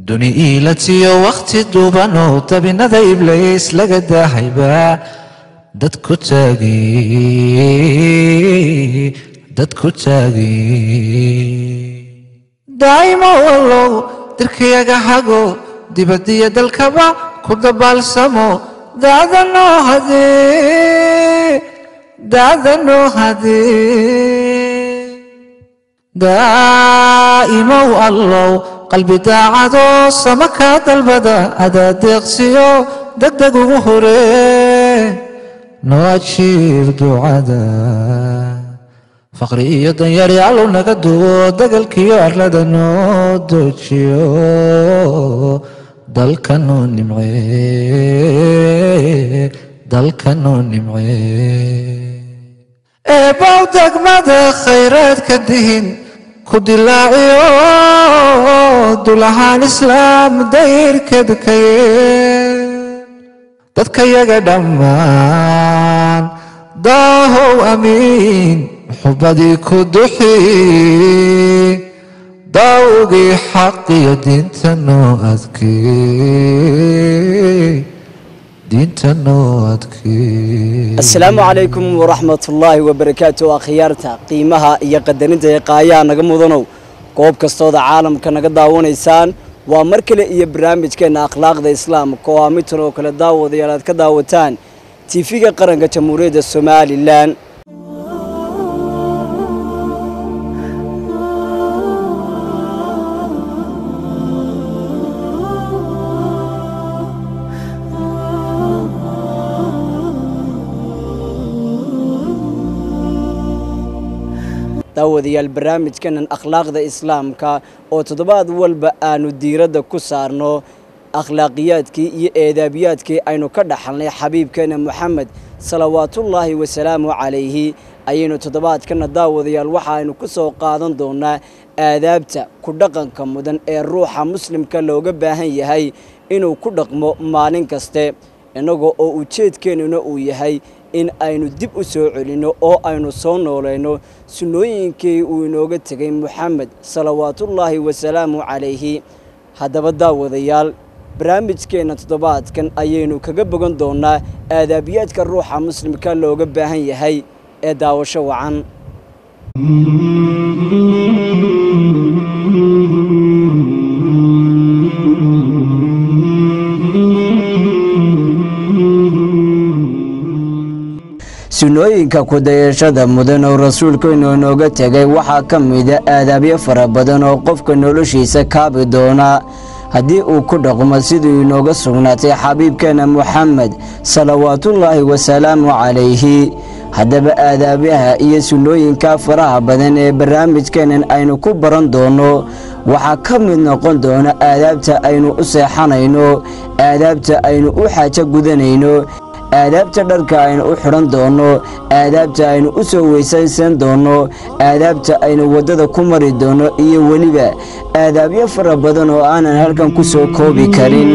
duni iilatiyo wakhti duubanoo dabinada iblays laga daahayba dad ku taagi dad ku taagi daa'imo wallow dirkayaga hago dibadiyo dalkaba ku dabaalsamo daada noo hadee daada noo hadee daa'imow allow qalbi daacadoo sama kaa dalbada adaa deeqsiyo degdeg ugu horee noo ajiib ducada faqri iyo danyari allow naga duwo dagalkiyo arlada noo doojiyo dalka noo nimcee dalka noo nimcee eebow degmada khayraadka dihin ku dilaaciyo dulahaan islaam dayrkeeda ka yeel dadka yaga dhammaan daahow amiin xubadii ku duxi daawgii xaqiyo diinta noo adkey diinta noo adkey asalaamu calaykum waraxmatullaahi wabarakaatu akhyaarta qiimaha iyo qadarinta ee qaayaha naga mudanow goob kastooda caalamka naga daawanaysaan waa mar kale iyo barnaamijkeenna akhlaaqda islaamka oo aa midtan oo kale daawadayaal aad ka daawataan tiifiga qaranka jamhuuriyadda somalilan daawadayaal barnaamijkanan akhlaaqda islaamka oo toddobaad walba aanu diiradda ku saarno akhlaaqiyaadkii iyo eedaabiyaadkii aynu ka dhaxalnay xabiibkeena moxamed salawaatullaahi wasalaamu calayhi ayaynu toddobaadkana daawadayaal waxa aynu ku soo qaadan doonaa aadaabta ku dhaqanka mudan ee ruuxa muslimka looga baahan yahay inuu ku dhaqmo maalin kaste innagoo oo ujeedkeennuna uu yahay in aynu dib u soo celinno oo aynu soo noolayno sunnooyinkii uu inooga tegay moxamed salawaatullaahi wasalaamu calayhi haddaba daawadayaal barnaamijkeenna toddobaadkan ayaynu kaga bogan doonaa aadaabiyaadka ruuxa muslimka looga baahan yahay ee daawasho wacan sunnooyinka kudayashada mudan oo rasuulkeennu inooga tegay waxaa ka mida aadaabyo fara badan oo qofka noloshiisa kaabi doona haddii uu ku dhaqmo siduu inooga sugnaatay xabiibkeenna moxamed salawaatullaahi wasalaamu calayhi haddaba aadaabyaha iyo sunnooyinka faraha badan ee barnaamijkeennan aynu ku baran doonno waxaa ka mid noqon doona aadaabta aynu u seexanayno aadaabta aynu u xaajo gudanayno aadaabta dharka aynu u xidhan doonno aadaabta aynu u soo weysaysan doonno aadaabta aynu waddada ku mari doonno iyo weliba aadaabyo fara badan oo aanan halkan ku soo koobi karin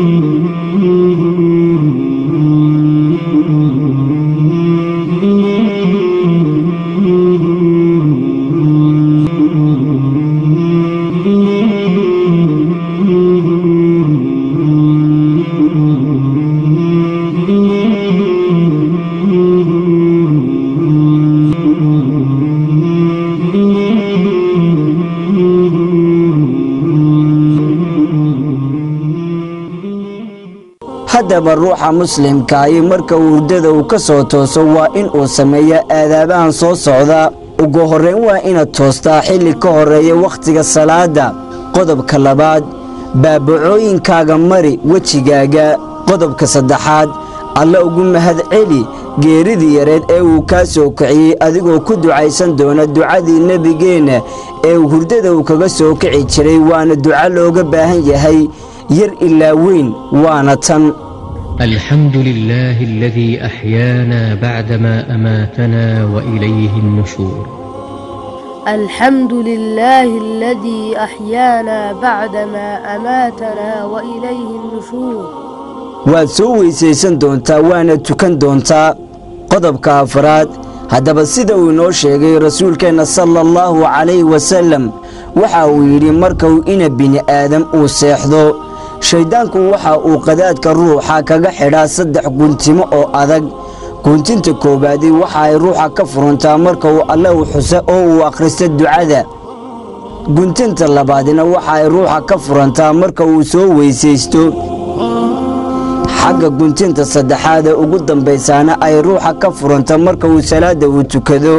haddaba ruuxa muslimkaahi marka hurdada uu ka soo tooso waa in uu sameeya aadaabahan soo socda ugu horrayn waa inaad toostaa xilli ka horreeya wakhtiga salaadda qodobka labaad baabacooyinkaaga mari wejigaaga qodobka saddexaad alla ugu mahad celi geeridii yareed ee uu kaa soo kiciyey adigoo ku ducaysan doona ducadii nebigeenna ee hurdada uu kaga soo kici jiray waana duco looga baahan yahay yar ilaa weyn waana tan الحمد لله الذي أحيانا بعدما أماتنا وإليه النشور الحمد لله الذي أحيانا بعدما أماتنا وإليه النشور waad soo weysaysan doontaa waana tukan doontaa qodobka afraad haddaba sida uu inoo sheegay rasuulkeenna sala allahu calayhi wasallam waxa uu yidhi markuu ina bini aadam uu seexdo shayddaanku waxa uu qadaadka ruuxa kaga xidhaa saddex guntimo oo adag guntinta koowaadi waxa ay ruuxa ka furantaa marka uu alle u xusa oo uu akhristo ducada guntinta labaadina waxa ay ruuxa ka furantaa marka uu soo weysaysto xagga guntinta saddexaad ee ugu dambaysaana ay ruuxa ka furanta marka uu salaadda uu tukado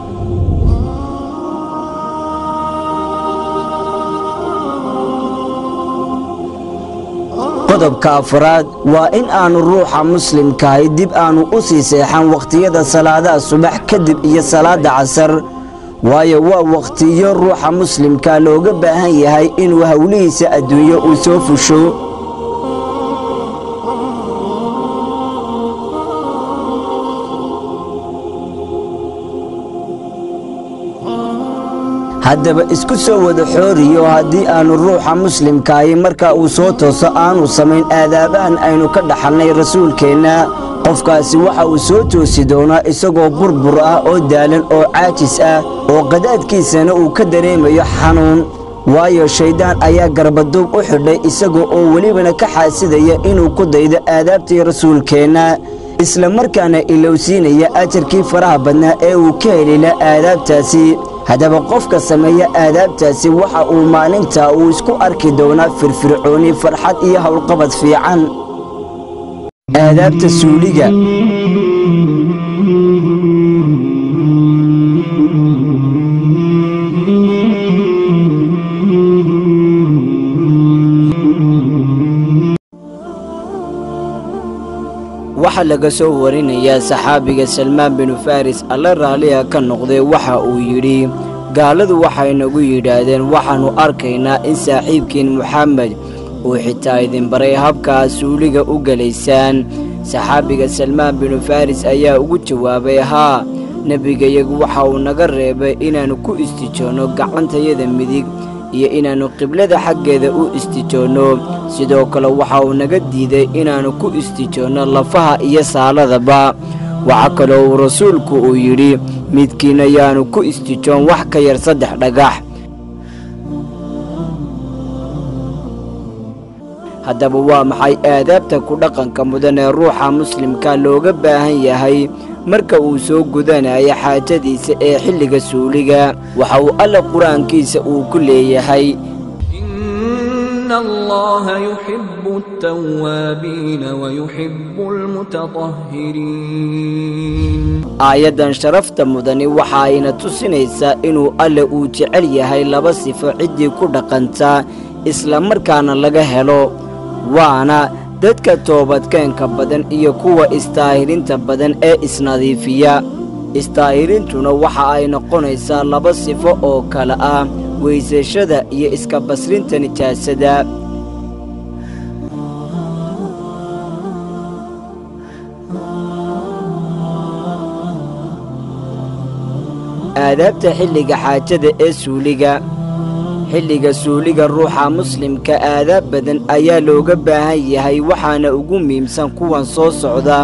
qodobka afraad waa in aanu ruuxa muslimkahay dib aanu u sii seexan wakhtiyada salaadaha subax kadib iyo salaadda casar waayo waa wakhtiyo ruuxa muslimka looga baahan yahay inuu howlihiisa adduunyo uu soo fusho haddaba isku soo wada xooriyo haddii aanu ruuxa muslimkaahi marka uu soo tooso aanu samayn aadaabahan aynu ka dhaxalnay rasuulkeenna qofkaasi waxa uu soo toosi doonaa isagoo burbur ah oo daalan oo caajis ah oo qadaadkiisana uu ka dareemayo xanuun waayo shayddaan ayaa garbaduub u xidhay isagoo oo welibana ka xaasidaya inuu ku daydo aadaabtii rasuulkeenna isla markaana ilowsiinaya ajarkii faraha badnaa ee uu ka helila aadaabtaasi haddaba qofka sameeya aadaabtaasi waxa uu maalintaa uu isku arki doonaa firfircooni farxad iyo howlqabad fiican aadaabta suuliga waxaa laga soo warinayaa saxaabiga salmaan binu faris alle raalliha ka noqday waxa uu yidhi gaaladu waxay nagu yidhaahdeen waxaannu arkaynaa in saaxiibkiin moxamed uu xitaa idin baray habkaa suuliga u gelaysaan saxaabiga salmaan binu faris ayaa ugu jawaabay haa nebigayagu waxa uu naga reebay inaannu ku istijoonno gacantayada midig iyo inaannu qiblada xaggeeda u istijoonno sidoo kale waxa uu naga diiday inaannu ku istijoonno lafaha iyo saaladaba waxaa kaloo uu rasuulku uu yidhi midkiina yaanu ku istijoon wax ka yar saddex dhagax haddaba waa maxay aadaabta ku dhaqanka mudan ee ruuxa muslimka looga baahan yahay marka uu soo gudanayo xaajadiisa ee xilliga suuliga waxa uu alle qur-aankiisa uu ku leeyahay إن الله يحب التوابين ويحب المتطهرين aayaddan sharafta mudani waxa ayna tusinaysaa inuu alle uu jecel yahay laba sifo ciddii ku dhaqanta isla markaana laga helo waana dadka toobadkeenka badan iyo kuwa istaahirinta badan ee isnadiifiya istaahirintuna waxa ay noqonaysaa laba sifo oo kale ah weysashada iyo iska basrinta nijaasada aadaabta xilliga xaajada ee suuliga xilliga suuliga ruuxa muslimka aadaab badan ayaa looga baahan yahay waxaana ugu muhiimsan kuwan soo socda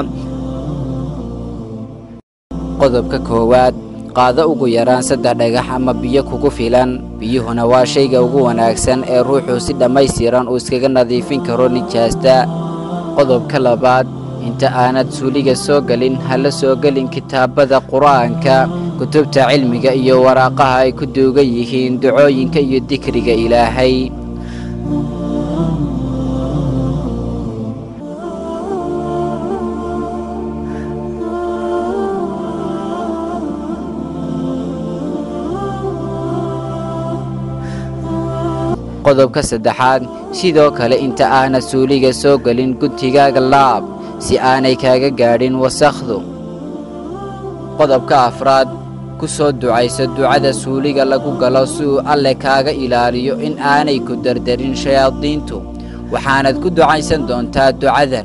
qodobka koowaad qaado ugu yaraan saddex dhagax ama biyo kugu filan biyuhuna waa shayga ugu wanaagsan ee ruuxu si dhammaystiran uu iskaga nadiifin karo nijaasta qodobka labaad inta aanad suuliga soo gelin ha la soo gelin kitaabada qur'aanka kutubta cilmiga iyo waraaqaha ay ku duugan yihiin ducooyinka iyo dikriga ilaahay qodobka saddexaad sidoo kale inta aanad suuliga soo gelin guntigaaga laab si aanay kaaga gaadhin wasakhdu qodobka afraad ku soo ducayso ducada suuliga lagu galo si uu alle kaaga ilaaliyo in aanay ku dardarin shayaadiintu waxaanad ku ducaysan doontaa ducadan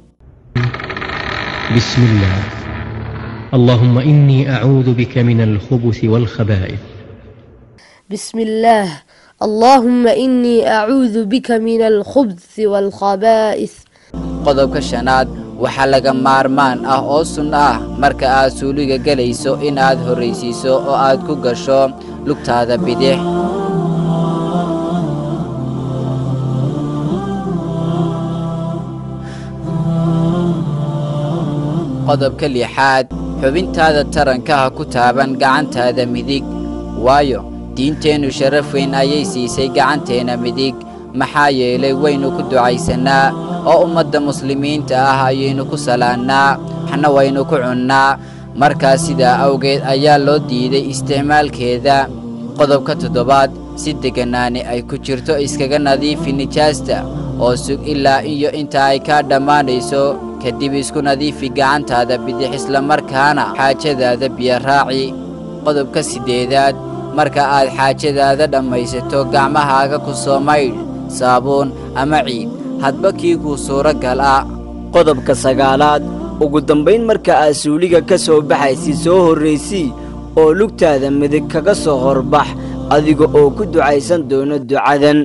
بسم الله اللهم إني أعوذ بك من الخبث والخبائث بسم الله اللهم إني أعوذ بك من الخبث والخبائث qodobka shanaad waxaa laga maarmaan ah oo sunno ah marka aad suuliga gelayso inaad horraysiiso oo aad ku gasho lugtaada bidix qodobka lixaad xubintaada taranka ha ku taaban gacantaada midig waayo diinteennu sharaf weyn ayay siisay gacanteenna midig maxaa yeelay waynu ku ducaysannaa oo ummadda muslimiinta ah ayaynu ku salaannaa waxna waynu ku cunnaa markaas sidaa awgeed ayaa loo diiday isticmaalkeeda qodobka toddobaad si degganaani ay ku jirto iskaga nadiifi nijaasta oo sug ilaa iyo inta ay kaa dhammaanayso kadib isku nadiifi gacantaada bidix islamarkaana xaajadaada biyo raaci qodobka siddeedaad marka aad xaajadaada dhammaysato gacmahaaga ku soo maydh saabuun ama ciid hadba kii kuu suuragal ah qodobka sagaalaad ugu dambayn marka aad suuliga ka soo baxaysid soo horraysii oo lugtaada midig kaga soo horbax adiga oo ku ducaysan doono ducadan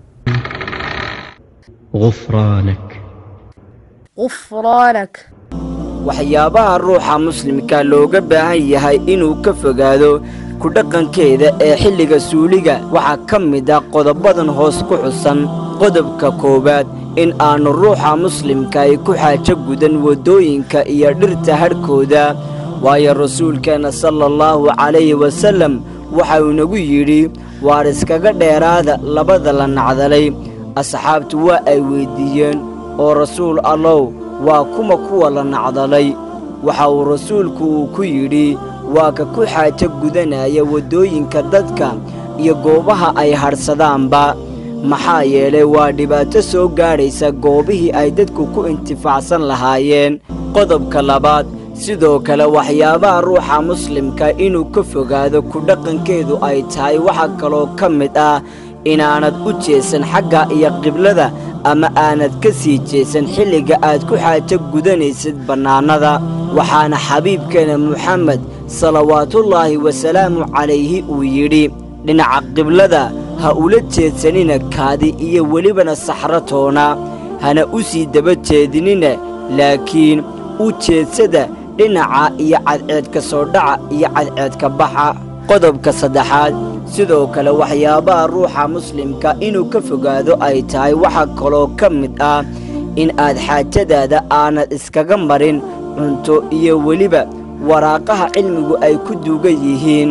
غفرانك غفرانك waxyaabaha ruuxa muslimka looga baahan yahay inuu ka fogaado ku dhaqankeeda ee xilliga suuliga waxaa ka mid ah qodobadan hoos ku xusan qodobka koowaad in aannu ruuxa muslimka ay ku xaajo gudan waddooyinka iyo dhirta hadhkooda waayo rasuulkeenna sala allahu calayhi wasallam waxa uu nagu yidhi waar iskaga dheeraada labada la nacdalay asxaabtu waa ay weyddiiyeen oo rasuul allow waa kuma kuwa la nacdalay waxa uu rasuulku uu ku yidhi waa ka ku xaajo gudanaya waddooyinka dadka iyo goobaha ay hadhsadaanba maxaa yeelay waa dhibaato soo gaadhaysa goobihii ay dadku ku intifaacsan lahaayeen qodobka labaad sidoo kale waxyaabaha ruuxa muslimka inuu ka fogaado ku dhaqankeedu ay tahay waxaa kaloo ka mid ah inaanad u jeesan xagga iyo qiblada ama aanad ka sii jeesan xilliga aad ku xaajo gudanaysid bannaanada waxaana xabiibkeena muxamed salawaatullaahi wasalaamu calayhi uu yidhi dhinaca qiblada ha ula jeedsanina kaadi iyo welibana saxratoona hana u sii daba jeedinina laakiin u jeedsada dhinaca iyo cadceedka soo dhaca iyo cadceedka baxa qodobka saddexaad sidoo kale waxyaabaha ruuxa muslimka inuu ka fogaado ay tahay waxaa kaloo ka mid ah in aad xaajadaada aanad iskaga marin cunto iyo weliba waraaqaha cilmigu ay ku duugan yihiin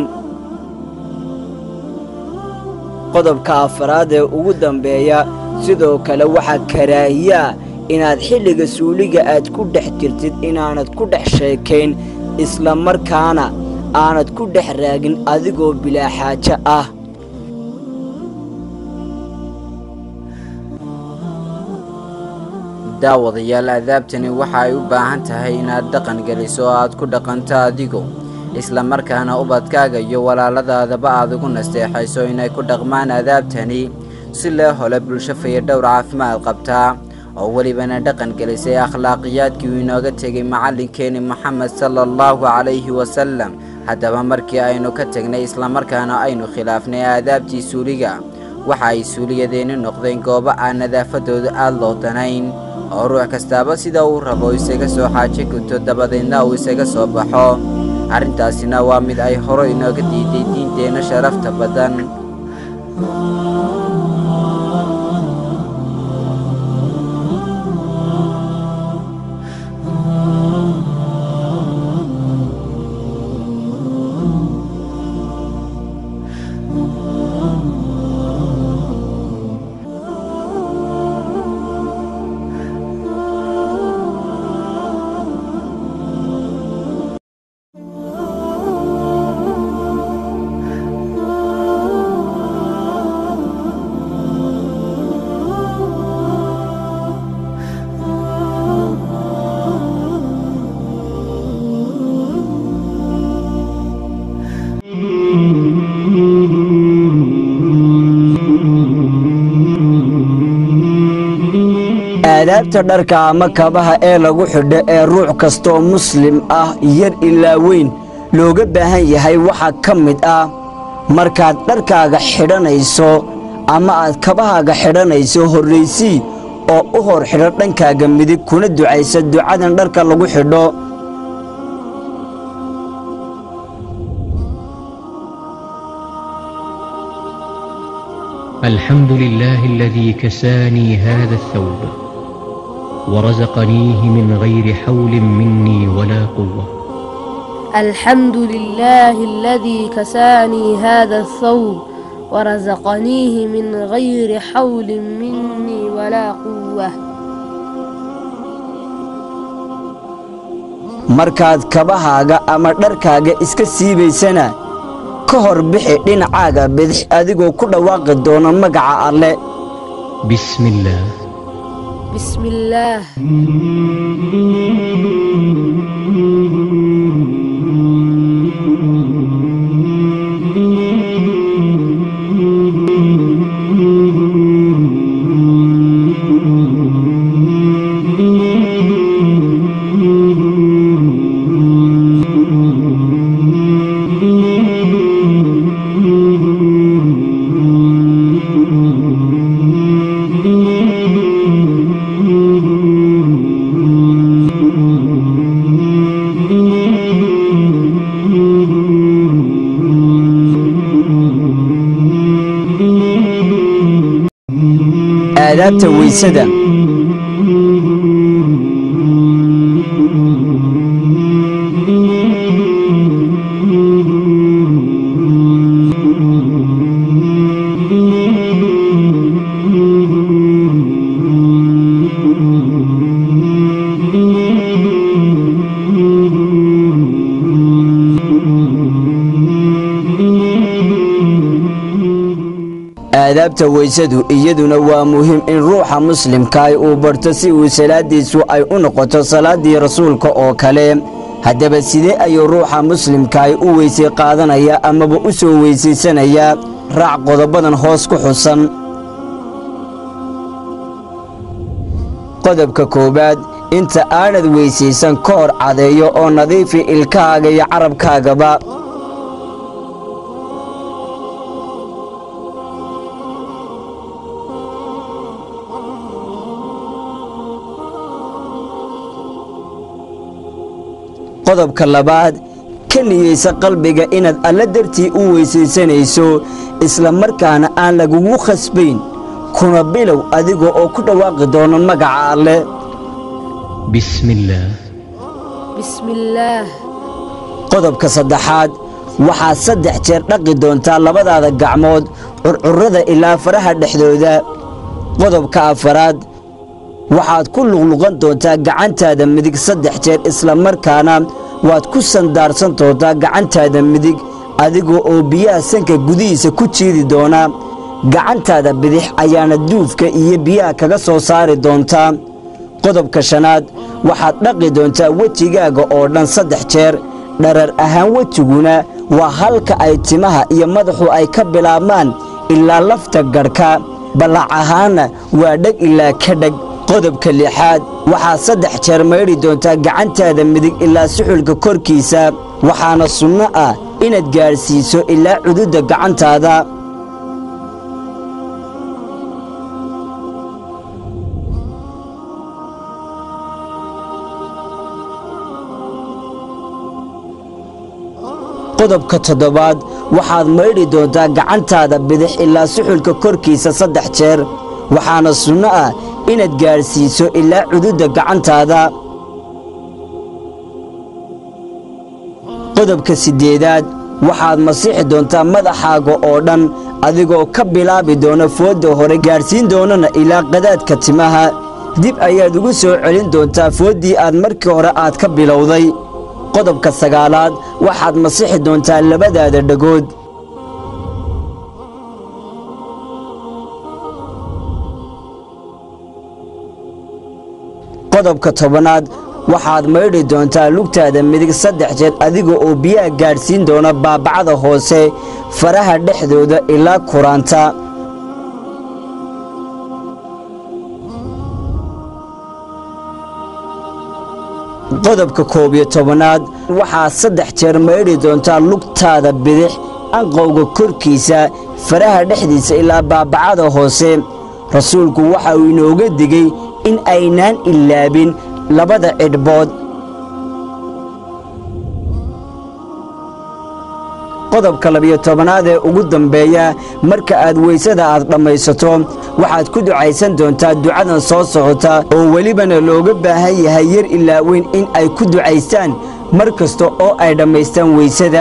qodobka afaraad ee ugu dambeeya sidoo kale waxaa karaahiyaa inaad xilliga suuliga aad ku dhex jirtid inaanad ku dhex sheekayn isla markaana aanad ku dhex raagin adigoo bilaa xaajo ah daawadayaal adaabtani waxa ay u baahan tahay inaad dhaqan geliso oo aad ku dhaqanto adigu isla markaana ubadkaaga iyo walaaladaadaba aad ugu nasteexayso inay ku dhaqmaan adaabtani si loo helo bulsho fayadhowr caafimaad qabtaa oo welibana dhaqan gelisay akhlaaqiyaadkii uu inooga tegay macallinkeeni moxamed sala allahu calayhi wasalam haddaba markii aynu ka tegnay islamarkaana aynu khilaafnay aadaabtii suuliga waxa ay suuliyadeenni noqdeen goobo aan nadaafadooda aad loo danayn oo ruux kastaaba sida uu rabo isaga soo xaajo guto dabadeedna uu isaga soo baxo arrintaasina waa mid ay hore inooga diiday diinteenna sharafta badan aadaabta dharka ama kabaha ee lagu xidho ee ruux kastaoo muslim ah yar ilaa weyn looga baahan yahay waxaa ka mid ah markaad dharkaaga xidhanayso ama aad kabahaaga xidhanayso horraysii oo u hor xidho dhankaaga midig kuna ducaysa ducadan dharka lagu xidho الحمد لله الذي كساني هذا الثوب ورزقنيه من غير حول مني ولا قوة الحمد لله الذي كساني هذا الثوب ورزقنيه من غير حول مني ولا قوة markaad kabahaaga ama dharkaaga iska siibaysana ka hor bixi dhinacaaga bidix adigoo ku dhawaaqi doona magaca alle بسم الله بسم الله aadaabta weysada aadaabta weysadu iyaduna waa muhiim in ruuxa muslimkaay uu barto si uu salaadiisu ay u noqoto salaaddii rasuulka oo kale haddaba sidee ayuu ruuxa muslimkaay u weysay qaadanaya amaba u soo weysaysanaya raac qodobadan hoos ku xusan qodobka koowaad inta aanad weysaysan ka hor cadeeyo oo nadiifi ilkahaaga iyo carabkaagaba qodobka labaad ka niyeysa qalbiga inaad alla dartii u weysaysanayso isla markaana aan lagugu khasbayn kuna bilow adiga oo ku dhawaaqi doono magaca alle بسم الله بسم الله qodobka saddexaad waxaad saddex jeer dhaqi doontaa labadaada gacmood curcurrada ilaa faraha dhexdooda qodobka afaraad waxaad ku luqluqan doontaa gacantaada midig saddex jeer isla markaana waad ku sandaarsan doontaa gacantaada midig adiga oo biyaha sanka gudihiisa ku jiidi doona gacantaada bidix ayaana duufka iyo biyaha kaga soo saari doontaa qodobka shanaad waxaad dhaqi doontaa wejigaaga oo dhan saddex jeer dharar ahaan wejiguna waa halka ay timaha iyo madaxu ay ka bilaabmaan ilaa lafta gadhka ballac ahaanna waa dheg ilaa ka dheg qodobka lixaad waxaad saddex jeer maydhi doontaa gacantaada midig ilaa suxulka korkiisa waxaana sunno ah inaad gaadhsiiso ilaa cududda gacantaada qodobka toddobaad waxaad maydhi doontaa gacantaada bidix ilaa suxulka korkiisa saddex jeer waxaana sunno ah inaad gaadhsiiso ilaa cududda gacantaada qodobka siddeedaad waxaad masiixi doontaa madaxaaga oo dhan adigoo ka bilaabi doona foodda hore gaadhsiin doonana ilaa qadaadka timaha dib ayaad ugu soo celin doontaa fooddii aad markii hore aad ka bilowday qodobka sagaalaad waxaad masixi doontaa labadaada dhagood qodobka tobanaad waxaad maydhi doontaa lugtaada midig saddex jeer adiga oo biyaha gaadhsiin doona baabacada hoose faraha dhexdooda ilaa kuraanta qodobka koob iyo tobanaad waxaad saddex jeer maydhi doontaa lugtaada bidix anqowga korkiisa faraha dhexdiisa ilaa baabacada hoose rasuulku waxa uu inooga digey in aynaan ilaabin labada cidhbood qodobka labiyo tobanaad ee ugu dambeeya marka aad weysada aad dhammaysato waxaad ku ducaysan doontaa ducadan soo socota oo welibana looga baahan yahay yar ilaa weyn in ay ku ducaystaan mar kasta oo ay dhammaystaan weysada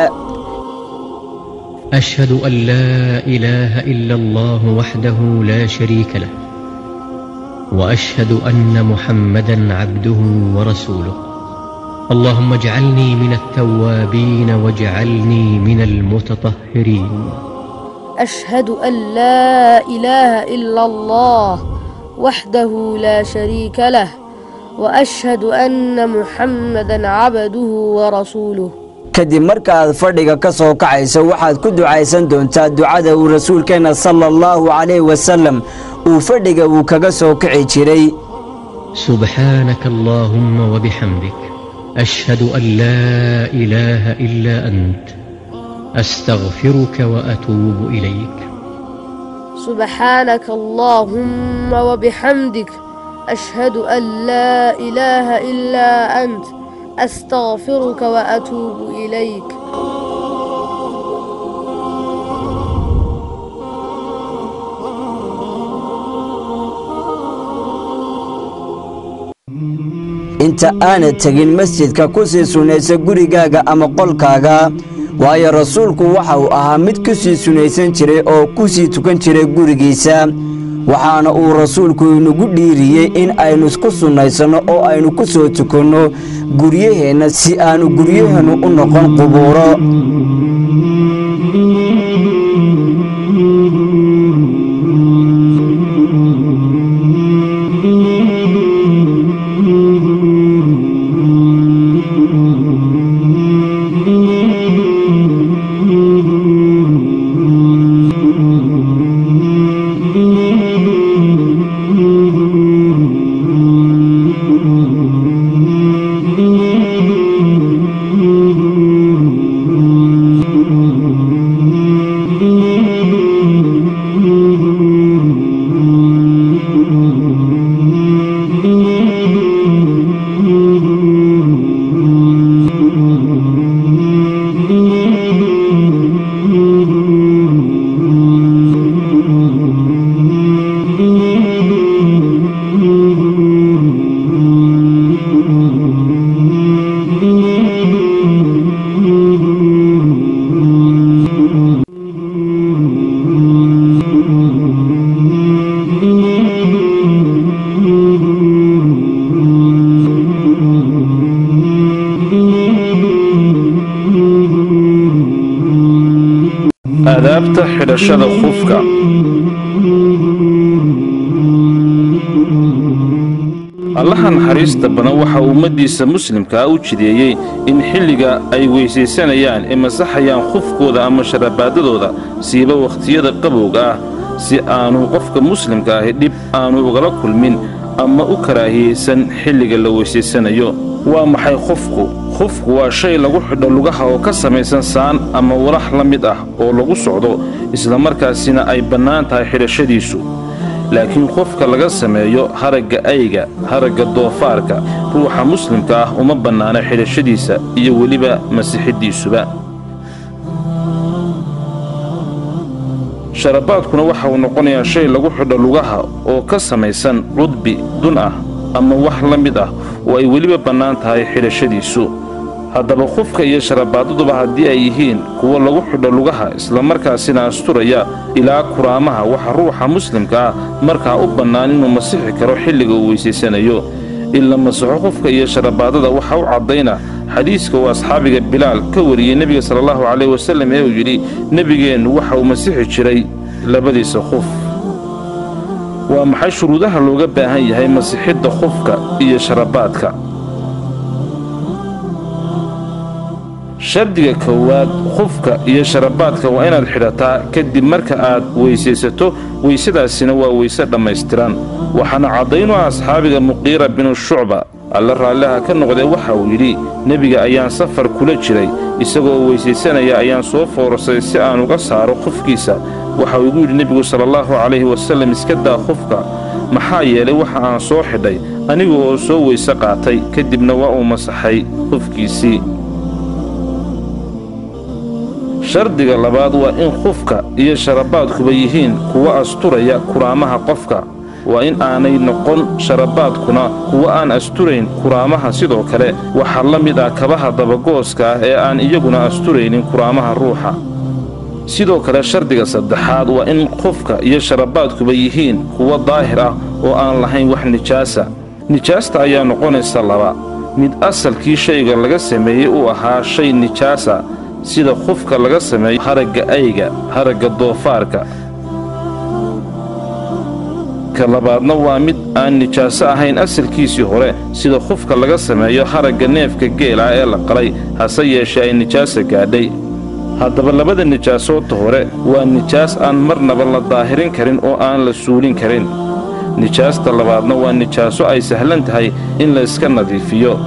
أشهد أن لا إله إلا الله وحده لا شريك له وأشهد أن محمدا عبده ورسوله اللهم اجعلني من التوابين واجعلني من المتطهرين أشهد أن لا إله إلا الله وحده لا شريك له وأشهد أن محمدا عبده ورسوله kadib markaaad fadhiga ka soo kacayso waxaad ku ducaysan doontaa ducada uu rasuulkeenna sala allahu calayh wasalam uu fadhiga uu kaga soo kici jiray سبحانك اللهم وبحمدك أشهد أن لا إله إلا أنت أستغفرك وأتوب إليك سبحانك اللهم وبحمدك أشهد أن لا إله إلا أنت أستغفرك وأتوب إليك inta aanad tegin masjidka ku sii sunnaysa gurigaaga ama qolkaaga waayo rasuulku waxa uu ahaa mid ku sii sunnaysan jiray oo ku sii tukan jiray gurigiisa waxaana uu rasuulku inagu dhiiriyey in aynu isku sunnaysanno oo aynu ku soo tukanno guryaheenna si aanu guryaheennu u noqon qubuuro aadaabta xidhashada khufka allaha naxariista badan waxaa ummaddiisa muslimkaa u jideeyey in xilliga ay weysaysanayaan ee masaxayaan khufkooda ama sharabaadadooda siiba wakhtiyada qabowga ah si aanu qofka muslimka ahi dhib aanu ugala kulmin ama u karaahiyeysan xilliga la weysaysanayo waa maxay khufku khufku waa shay lagu xidho lugaha oo ka samaysan saan ama walax la mid ah oo lagu socdo islamarkaasina ay bannaan tahay xidhashadiisu laakiin qofka laga sameeyo haragga ayga haragga doofaarka ruuxa muslimka ah uma bannaana xidhashadiisa iyo weliba masixiddiisuba sharabaadkuna waxa uu noqonayaa shay lagu xidho lugaha oo ka samaysan cudbi dun ah ama wax la mid ah oo ay weliba bannaan tahay xidhashadiisu haddaba khufka iyo sharabaadaduba haddii ay yihiin kuwo lagu xidho lugaha islamarkaasina asturaya ilaa kuraamaha waxa ruuxa muslimka ah markaa u bannaan inuu masixi karo xilliga uu weysaysanayo in la masaxo khufka iyo sharabaadada waxa u caddayna xadiiska uu asxaabiga bilaal ka wariyey nebiga salaallahu caleyh wasallam ee uu yidhi nebigeennu waxa uu masixi jiray labadiisa khuf waa maxay shuruudaha looga baahan yahay masixidda khufka iyo sharabaadka shardiga koowaad khufka iyo sharabaadka waa inaad xidhataa kadib marka aad weysaysato weysadaasina waa weyse dhammaystiran waxaana caddayn u ah asxaabiga muqiira binu shucba alla raalliha ka noqdee waxa uu yidhi nebiga ayaan safar kula jiray isagoo weysaysanaya ayaan soo foorasay si aan uga saaro khufkiisa waxa uu igu yidhi nebigu salaallahu calayhi wasallam iska daa khufka maxaa yeelay waxa aan soo xidhay aniga oo soo weyse qaatay kadibna waa uu masaxay khufkiisii shardiga labaad waa in khufka iyo sharabaadkuba yihiin kuwa asturaya kuraamaha qofka waa in aanay noqon sharabaadkuna kuwa aan asturayn kuraamaha sidoo kale waxaa la mid ah kabaha dabagooska ah ee aan iyaguna asturaynin kuraamaha ruuxa sidoo kale shardiga saddexaad waa in qofka iyo sharabaadkuba yihiin kuwa daahir ah oo aan lahayn wax nijaasa nijaasta ayaa noqonaysa laba mid asalkii shayga laga sameeyey uu ahaa shay nijaasa sida qufka laga sameeyo haragga ayga haragga doofaarka ka labaadna waa mid aan nijaaso ahayn asalkiisii hore sida qufka laga sameeyo haragga neefka geela ee la qalay hase yeeshee ay nijaasa gaadhay haddaba labada nijaasoodta hore waa nijaas aan marnaba la daahirin karin oo aan la suulin karin nijaasta labaadna waa nijaaso ay sahlan tahay in la iska nadiifiyo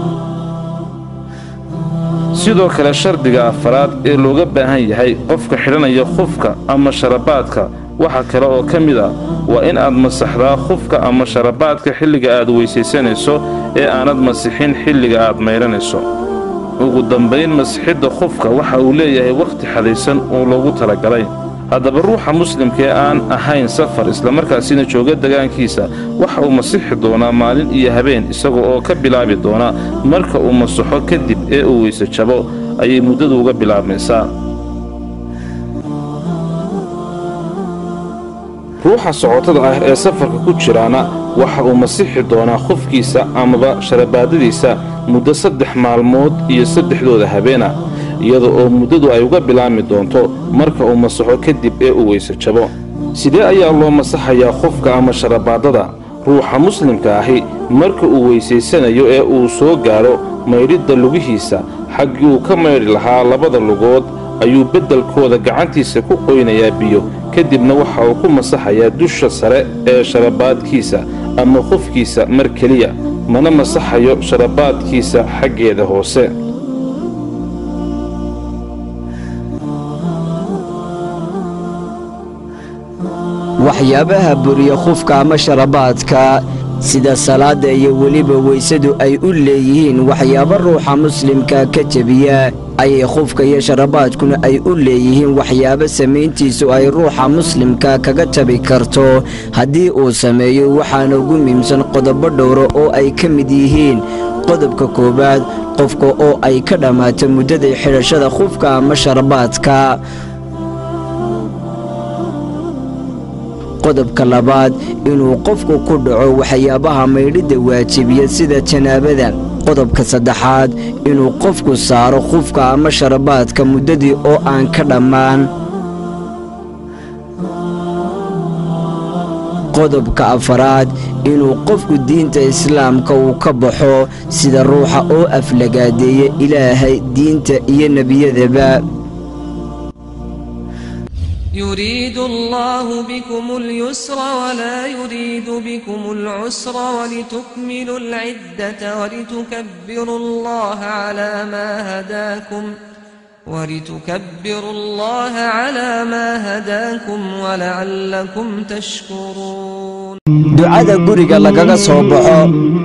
sidoo kale shardiga afaraad ee looga baahan yahay qofka xidhanaya khufka ama sharabaadka waxa kale oo ka mid ah waa in aad masaxdaa khufka ama sharabaadka xilliga aad weysaysanayso ee aanad masixin xilliga aad maydhanayso ugu dambayn masixidda khufka waxa uu leeyahay wakhti xadaysan oo loogu talagalay haddaba ruuxa muslimka ee aan ahayn safar islamarkaasina jooga degaankiisa waxa uu masixi doonaa maalin iyo habeen isaga oo ka bilaabi doona marka uu masaxo kadib ee uu weyse jabo ayay muddadu uga bilaabmaysaa ruuxa socotada ah ee safarka ku jiraana waxa uu masixi doonaa khufkiisa amaba sharabaadadiisa muddo saddex maalmood iyo saddexdooda habeena iyada oo muddadu ay uga bilaabmi doonto marka uu masaxo kadib ee uu weyse jabo sidee ayaa loo masaxayaa khufka ama sharabaadada ruuxa muslimka ahi marka uu weysaysanayo ee uu soo gaadho maydhidda lugihiisa xaggii uu ka maydhi lahaa labada lugood ayuu beddelkooda gacantiisa ku qoynayaa biyo kadibna waxa uu ku masaxayaa dusha sare ee sharabaadkiisa ama khufkiisa mar keliya mana masaxayo sharabaadkiisa xaggeeda hoose waxyaabaha buriya khufka ama sharabaadka sida salaadda iyo weliba weysadu ay u leeyihiin waxyaabo ruuxa muslimka ka jebiya ayay khufka iyo sharabaadkuna ay u leeyihiin waxyaabo samayntiisu ay ruuxa muslimka kaga jabi karto haddii uu sameeyo waxaana ugu muhiimsan qodobo dhowra oo ay ka mid yihiin qodobka koowaad qofka oo ay ka dhammaato muddada xidhashada khufka ama sharabaadka qodobka labaad inuu qofku ku dhaco waxyaabaha maydhidda waajibiya sida janaabada qodobka saddexaad inuu qofku saaro khufka ama sharabaadka muddadii oo aan ka dhammaan qodobka afaraad inuu qofku diinta islaamka uu ka baxo sida ruuxa oo aflagaadeeya ilaahay diinta iyo nebiyadaba يريد الله بكم اليسر ولا يريد بكم العسر ولتكملوا العدة ولتكبروا الله على ما هداكم ولتكبروا الله على ما هداكم ولعلكم تشكرون ducada guriga lagaga soo baxo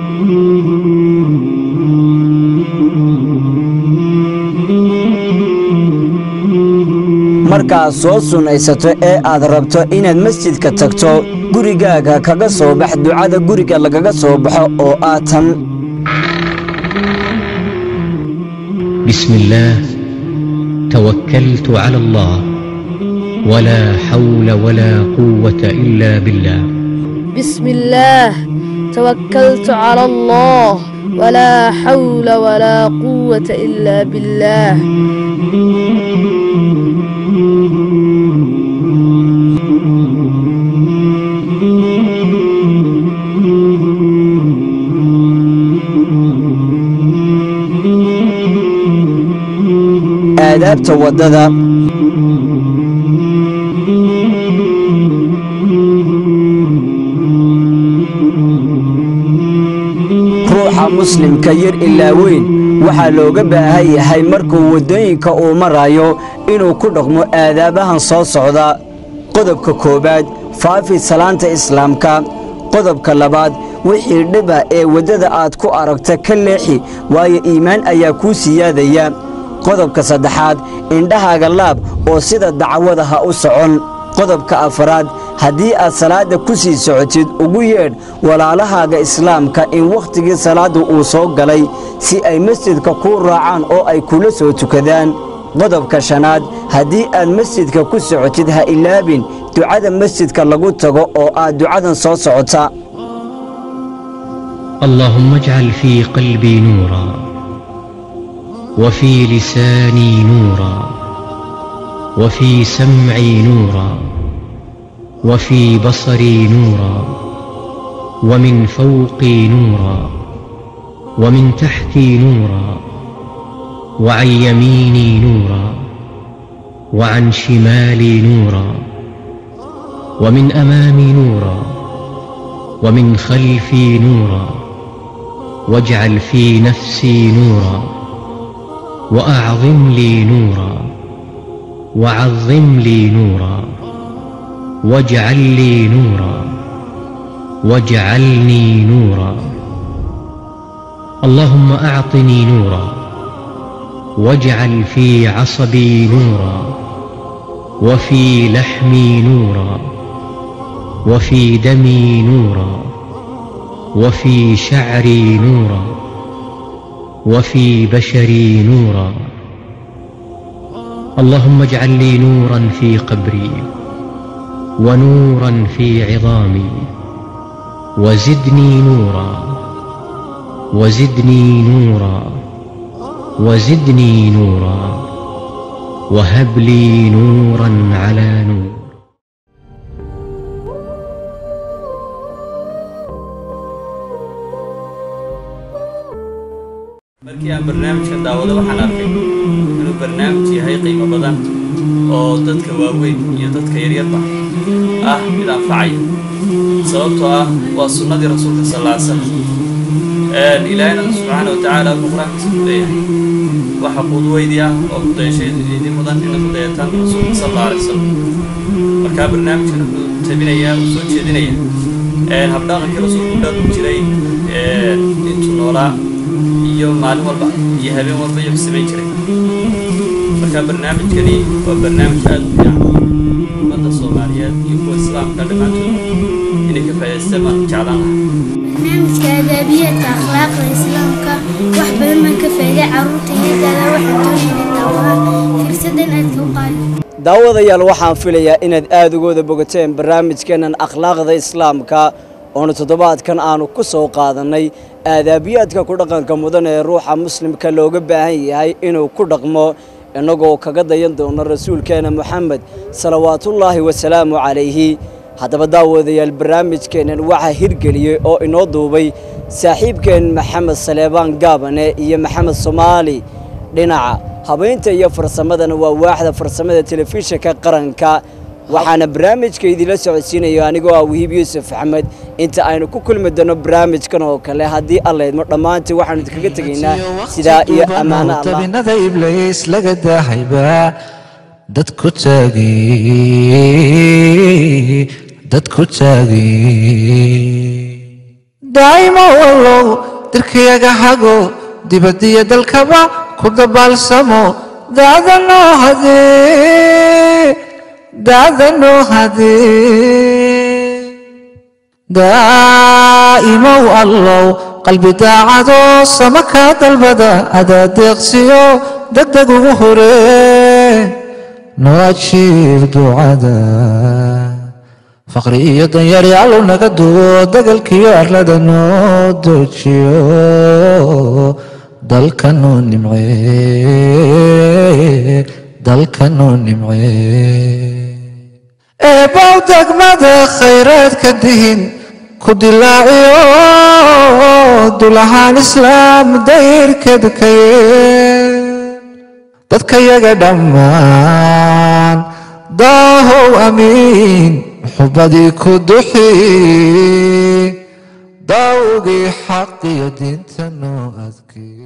markaad soo sunnaysato ee aad rabto inaad masjidka tagto gurigaaga kaga soo bax ducada guriga lagaga soo baxo oo ah tan بسم الله توكلت على الله ولا حول ولا قوة إلا بالله بسم الله توكلت على الله ولا حول ولا قوة إلا بالله aadaabta waddada ruuxa muslimka yar ilaa weyn waxaa looga baahan yahay markuu waddooyinka uu marayo inuu ku dhaqmo aadaabahan soo socda qodobka koowaad faafi salaanta islaamka qodobka labaad wixii dhiba ee waddada aad ku aragta ka leexi waayo iimaan ayaa kuu siyaadaya qodobka saddexaad indhahaaga laab oo sida dacwada ha u socon qodobka afaraad haddii aad salaadda ku sii socotid ugu yeedh walaalahaaga islaamka in wakhtigii salaaddu uu soo galay si ay masjidka kuu raacaan oo ay kula soo tukadaan qodobka shanaad haddii aad masjidka ku socotid ha ilaabin ducada masjidka lagu tago oo aad ducadan soo socota اللهم اجعل في قلبي نورا وفي لساني نورا وفي سمعي نورا وفي بصري نورا ومن فوقي نورا ومن تحتي نورا وعن يميني نورا وعن شمالي نورا ومن امامي نورا ومن خلفي نورا واجعل في نفسي نورا واعظم لي نورا وعظم لي نورا واجعل لي نورا واجعلني نورا اللهم اعطني نورا واجعل في عصبي نورا وفي لحمي نورا وفي دمي نورا وفي شعري نورا وفي بشري نورا اللهم اجعل لي نورا في قبري ونورا في عظامي وزدني نورا وزدني نورا وزدني نورا وهب لي نورا على نور markii aan barnaamijkan daawado waxaan arkay inuu barnaamij yahay qiimo badan oo dadka waaweyn iyo dadka yaryarba ah mid anfacaya sababtoo ah waa sunnadii rasuulka sal alla slam ilaahina subxaana wa tacaala wuxuu qur-aankiisa ku leeyahay waxa qudweydii ah oo kudayashaydii mudan ina ku dayataan rasuulka sal alla alay wasalam markaa barnaamijkan wuxuu tabinayaa uu soo jeedinayaa habdhaqankii rasuulku dhaqmi jiray intuu noolaa iyo maalin walba iyo habeen walba iyo samayn jiray marka barnaamijkani waa barnaamij aada u fiican ummadda soomaaliyeed iyo kuwa islaamka dhammaantood inay ka faa'idaystaan baan jeclaan lahaa barnaamijka adaabiyaadka akhlaaqda islaamka wax badan baan ka faa'iiday carruurta iyadaada waxaan doonayna daawaha fursadan aadka u qaali daawadayaal waxaan filayaa inaad aada ugooda bogateen barnaamijkeennan akhlaaqda islaamka oonu toddobaadkan aanu ku soo qaadannay aadaabiyaadka ku dhaqanka mudan ee ruuxa muslimka looga baahan yahay inuu ku dhaqmo innagoo kaga dayan doono rasuulkeena moxamed salawaatullaahi wasalaamu calayhi haddaba daawadayaal barnaamijkeennan waxaa hirgeliyey oo inoo duubay saaxiibkeen maxamed saleebaan gaabane iyo maxamed soomaali dhinaca habaynta iyo farsamadana waa waaxda farsamada telefishinka qaranka waxaana barnaamijka idinla socodsiinayo anigoo ah wahiib yuusuf axmed inta aynu ku kulmi doono barnaamijkan oo kale haddii allaydmo dhammaantii waxaanu idinkaga tegaynaa sidaa iyo ammaano allah tabinada ibliis laga daahayba dadku taagi dadku taagi daa'imo wallow dirkayaga hago dibadiyo dalkaba ku dabaalsamo daada noo hadee daada noo hadee daa'imow allow qalbi daacadoo sama kaa dalbada adaa deeqsiyo degdeg ugu horee noo ajiib ducada faqri iyo danyari allow naga duwo degalkiyo arlada noo doojiyo dalka noo nimcee dalka noo nimcee eebow degmada khayraadka dihin ku dilaaciyo dulahaan islaam dayrkeed kaye dadka yaga dhammaan daahow amiin xubadii ku duxi daawgii xaq iyo diinta noo adkii